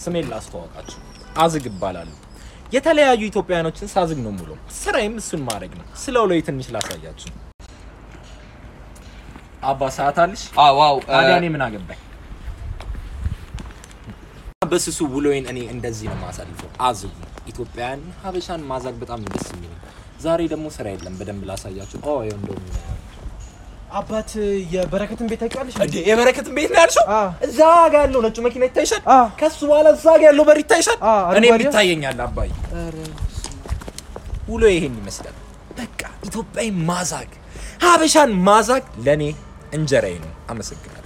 ስሜን ላስተዋወቃችሁ፣ አዝግ እባላለሁ። የተለያዩ ኢትዮጵያውያኖችን ሳዝግ ነው ሙሉ ስራዬም እሱን ማድረግ ነው። ስለ ውሎዬ ትንሽ ላሳያችሁ። አባ ሰዓት አለሽ? ዋው ታዲያ እኔ ምን አገባኝ? በስሱ ውሎዬን እኔ እንደዚህ ነው የማሳልፈው። አዝጉ ኢትዮጵያውያን ሀበሻን ማዛግ በጣም ነው ደስ የሚለኝ። ዛሬ ደግሞ ስራ የለም፣ በደንብ ላሳያችሁ። ኦ ይኸው እንደውም አባት የበረከትን ቤት ታውቂዋለሽ? እንዴ የበረከትን ቤት ነው ያልሽው? አ እዛ ጋ ያለው ነጩ መኪና ይታይሻል? አ ከሱ በኋላ እዛ ጋ ያለው በር ይታይሻል? አ እኔም አረንጓዴ ይታየኛል። አባይ ኧረ ውሎ ይሄን ይመስላል። በቃ ኢትዮጵያዊ ማዛግ ሀበሻን ማዛግ ለእኔ እንጀራዬ ነው። አመሰግናለሁ።